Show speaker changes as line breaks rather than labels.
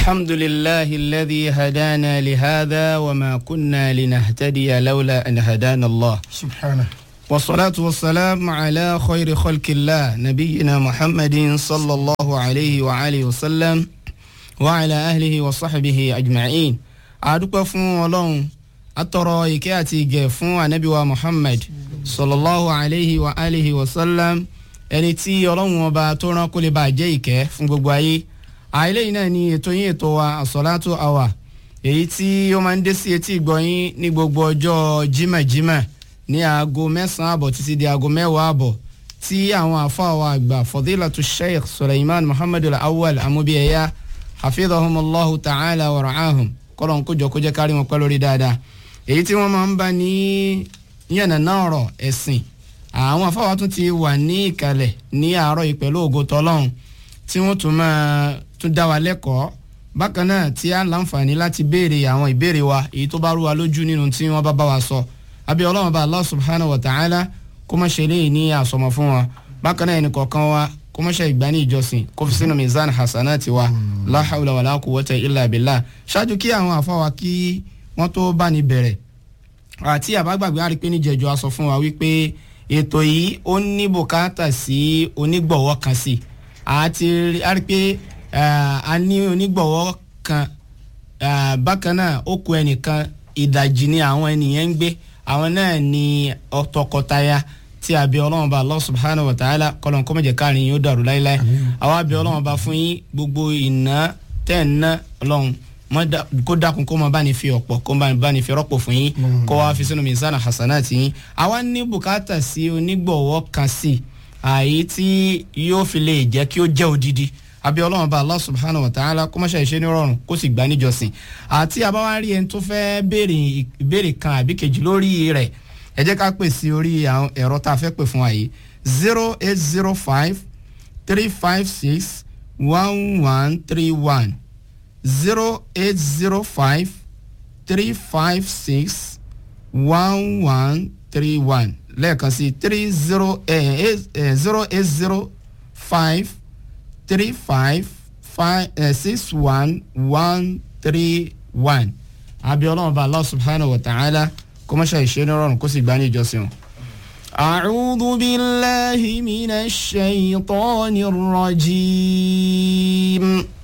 الحمد لله الذي هدانا لهذا وما كنا لنهتدي لولا أن هدانا الله
سبحانه
والصلاة والسلام على خير خلق الله نبينا محمد صلى الله عليه وآله وسلم وعلى أهله وصحبه أجمعين أدوك فون ولون أترى إكاتي جفون نبي محمد صلى الله عليه وآله وسلم ẹni tí ọlọ́run ọba tó rán kó lè bá jẹ́ ìkẹ́ fún gbogbo ayé àìlẹ́yìn náà ni ètò yín ètò wa àsọ̀látò àwà èyí tí ó máa ń dé sí etí ìgbọ̀nyín ní gbogbo ọjọ́ jímẹ̀jímẹ̀ ní aago mẹ́sàn-án àbọ̀ títí di aago mẹ́wàá àbọ̀ tí àwọn àfáàwọ̀ àgbà fadilatu sheikh suleiman muhammadu awwal amúbíyẹyà hafidhahumullahu ta'ala wa ra'ahum kọ́lọ́n kójọ kó jẹ́ kárí wọn pẹ́ lórí dáadáa èyí tí wọ́n máa ń bá ní yànnàná ọ̀rọ̀ ẹ̀sìn àwọn afáwa tún ti wà ní ìkàlẹ̀ ní àárọ̀ yìí pẹ̀lú ògo tọ́lọ́hún tí wọ́n tún máa tún dá wa lẹ́kọ̀ọ́ bákan náà tí a láǹfààní láti béèrè àwọn ìbéèrè wa èyí tó bá rú wa lójú nínú tí wọ́n bá bá wa sọ àbí ọlọ́run bá allah subhanahu wa ta'ala kó má ṣe léyìí ní àsọmọ fún wa bákan náà ẹnìkọ̀ọ̀kan wa kó má ṣe ìgbà ní ìjọsìn kó fi sínú mizan hasanati wa la hawla wala quwwata illa billah ṣáájú kí àwọn àfáwa kí wọ́n tó bá ní bẹ̀rẹ̀ àti àbágbàgbé àrípé níjẹ̀jọ́ a sọ fún wa wípé ètò yìí ó ní bùkátà sí onígbọ̀wọ́ kan sí àti a rí pé a ní onígbọ̀wọ́ kan bákan náà ó kó ẹnìkan ìdajì ni àwọn ènìyàn ń gbé àwọn náà ní tọkọtaya tí a bí ọlọ́run bá Allah subhanahu wa ta'ala kọlọ́n kọ́ mọ̀jẹ̀ káàrin yóò dàrú láíláí àwa bí ọlọ́run bá fún yín gbogbo ìná tẹ̀ ń ná ọlọ́run kó dákun kó máa bá ní fi ọ̀pọ̀ kó máa bá ní fi rọ́pò fún yín kó wá fi sínú mizana hasanati yín àwa ní bùkátà sí onígbọ̀wọ́ kan sí àyè tí yóò fi lè jẹ́ kí ó jẹ́ odidi àbí ọlọ́run bá allah subhanahu wa ta'ala kó má ṣe ṣe ní rọrùn kó sì gbà níjọsìn àti àbáwá rí ẹni tó fẹ́ béèrè ìbéèrè kan àbí kejì lórí rẹ̀ ẹ jẹ́ ká pè sí orí ẹ̀rọ tá a fẹ́ pè fún wa yìí zero eight zero five three five six one one three one zero eight zero five three five six one one three one lẹ́ẹ̀kan sí three zero zero eight zero five three five five six one one three one abiola ọba allah subhanahu wa ta'ala kó má ṣe ìṣe ní rọrùn kó sì gbá ní ìjọsìn. أعوذ بالله من الشيطان الرجيم